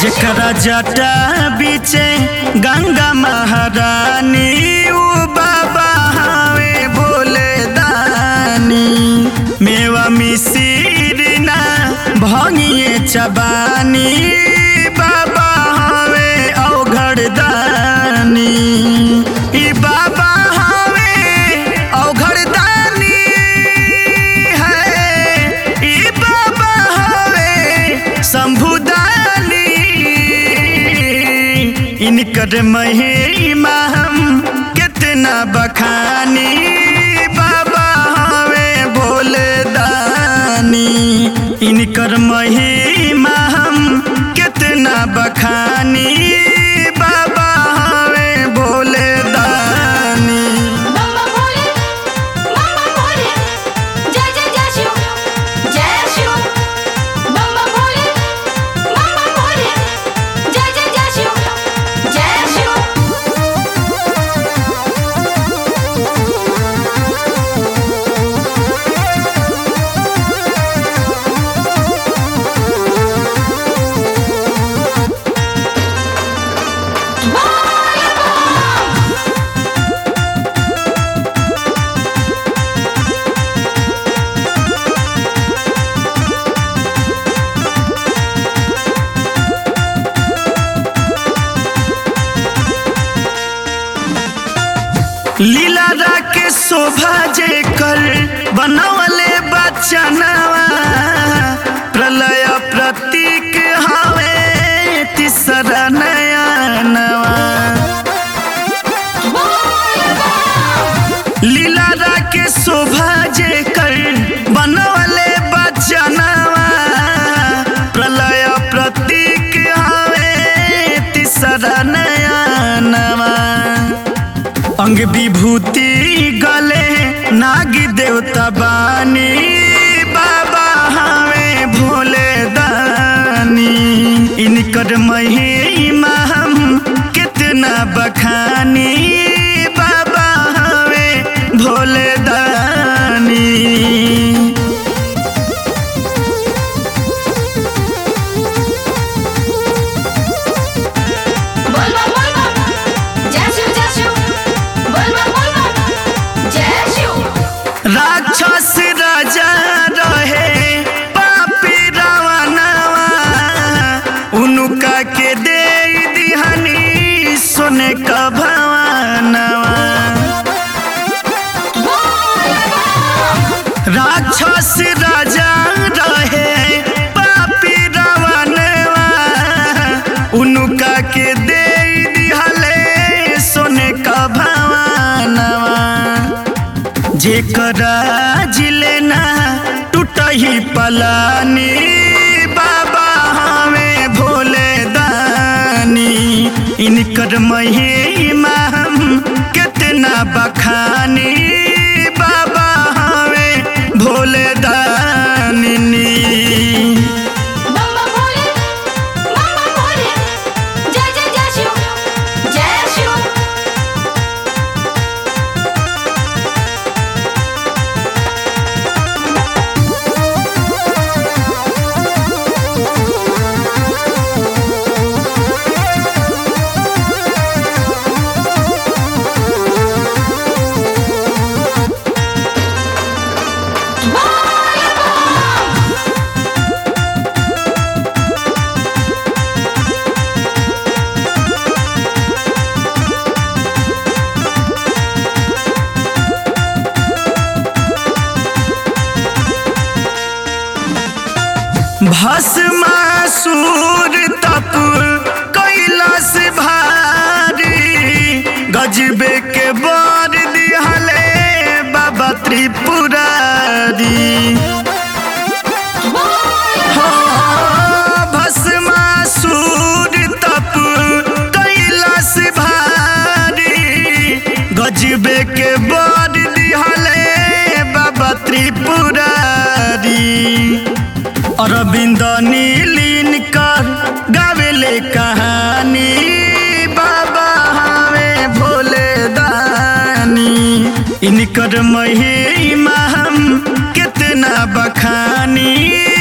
जेकरा जटा बीचे गंगा महारानी उ बाबा हवे भोले दानी मेवा मिसिर ना भंगिए चबानी बाबा हवे अवघड़ दानी ई बाबा हवे अवघड़ दानी है ई बाबा हवे शंभुदानी इनकर महिमा हम कितना बखानी बाबा हवे भोले दानी इनकर महिमा हम कितना बखानी बाबा हवे भोले दानी बम्बा भोले बम्बा भोले जय जय जय शिव जय शिव बम्बा भोले बम्बा भोले जय जय जय शिव जय शिव लीला के शोभा जे कर बनवले बचनवा प्रलय प्रतीक हवे तीसरा नयनवा लीला के शोभा जे कर बनवले बचनवा प्रलय प्रतीक हवे तीसरा नयनवा अंग विभूति गले नाग देवता बानी बाबा हमें भोले दानी इनकर महिमा हम कितना बखानी बाबा हमें भोले दानी बोल बम बोल बम जय शिव जय शिव बोल बम बोल बम जय शिव राक्षस राजा रहे पापी रावणवा उनका के दे दिहनी सोने का भवनवा राक्षस राजा रहे पापी रावणवा उनका के दे दिहले सोने का भवनवा जेकरा जिले ना टूटही पलानी बाबा हमें भोले दानी इनकर महिमा हम कितना बखानी बाबा हमें भोले दानी बम्बा भोले बम्बा भोले जय जय जय शिव जय शिव भस्मासुर तप कैलाश भारी गजबे के बर दिहले बाबा त्रिपुरारी हो भस्मासुर तप कैलाश भारी गजबे के बर दिहले बाबा त्रिपुरारी अरविंद नीलीन कर गावेले कहानी बाबा हमें भोले दानी इनकर महिमा हम कितना बखानी